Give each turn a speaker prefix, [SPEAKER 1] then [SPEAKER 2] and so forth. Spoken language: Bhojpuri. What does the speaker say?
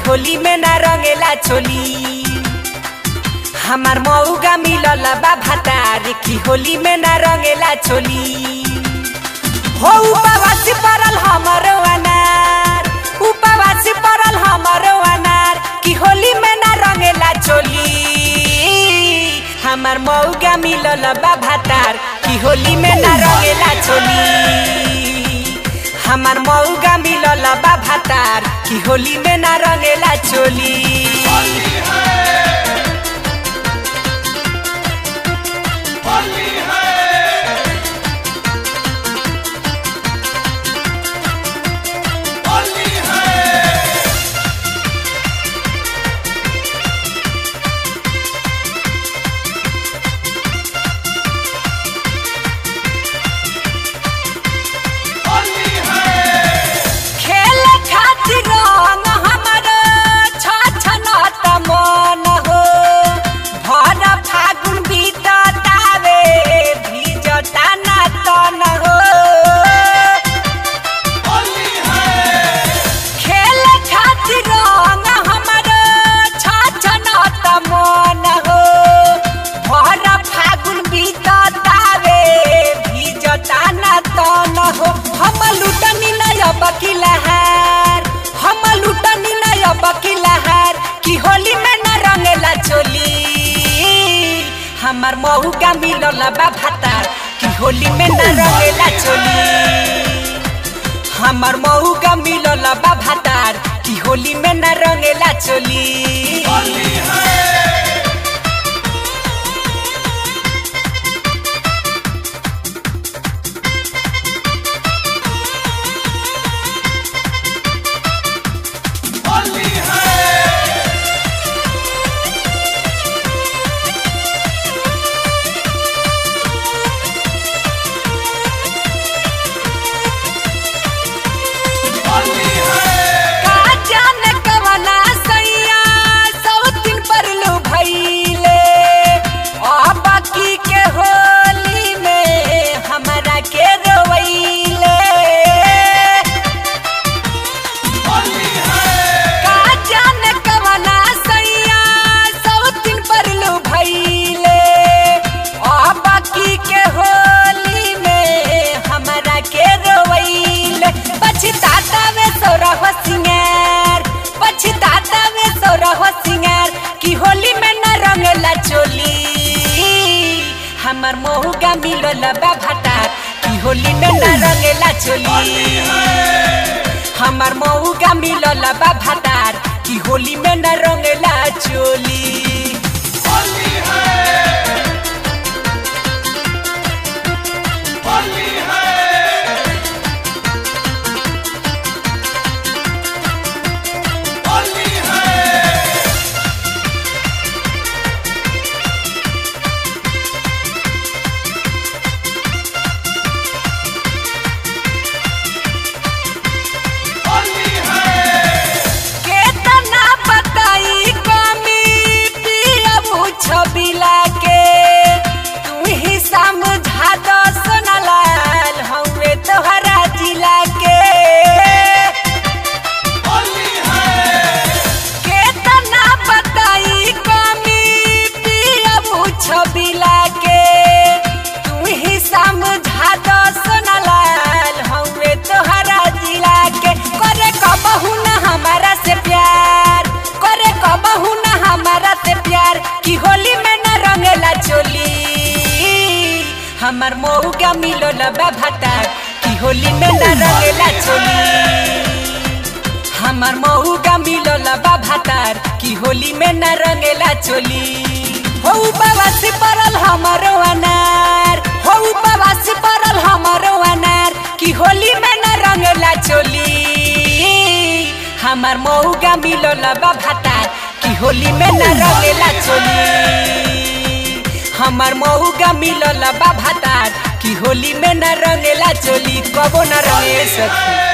[SPEAKER 1] होली में ना रंगेला चोली हमार मऊगा मिलल बा भातार की होली में ना रंगेला चोली हो उपवासी परल हमरो अनार उपवासी परल हमरो अनार की होली में ना रंगेला चोली हमार मऊगा मिलल बा भातार की होली में ना रंगेला चोली हमार मऊगा मिलल बा भातार की होली में ना रंगेला चोली खेले खातिर रंग हमरो छछनत मन हो भर फागुन बीततावे भिजता ना तन हो खेले खातिर रंग हमरो छछनत मन हो भर फागुन बीततावे भिजता ना तन हो हम लुटनी नय बकिलहार हम लुटनी नय बकिलहार की होली में न रंगेला चोली हमार मऊगा मिलल बा भातार की होली में न रंगेला चोली हमार मऊगा मिलल बा भातार की होली में न रंगेला चोली का जाने कवना सैया सौतिन पर लो भइले अब की के होली में हमरा के रोइले का जाने कवना सैया सौतिन पर लो भइले अब की के होली में हमरा के रोइले पछताता में सौरभ सिंगार पछताता में सौरभ सिंगार की होली में न रंगला चोली हमार महुगा मिलल बा भातार की होली में न रंगला चोली हमार महुगा मिलल बा भातार की होली में न रंगला चोली केतना बताई कमी पियबू छबिला के तू ही समझा दो सोनालाल हउए तोहरा जिला के केतना बताई कमी पियबू छबिला के तू ही समझा दो सोनालाल हउए तोहरा जिला के करे कबहू ना हमारा से प्यार करे कबहू ना हमारा से प्यार की होली में न रंगेला चोली हमार मऊगा मिलल बा भातार की होली में न रंगेला चोली हमार मऊगा मिलल बा भातार की होली में न रंगेला चोली हो उपवासी परल हमरो अनार हो उपवासी परल हमरो अनार की होली में न रंगेला चोली हमार मऊगा मिलल बा भातार की होली में न रंगेला चोली हमार मऊगा मिलल बा भातार की होली में न रंगेला चोली कबो न रंगे सखी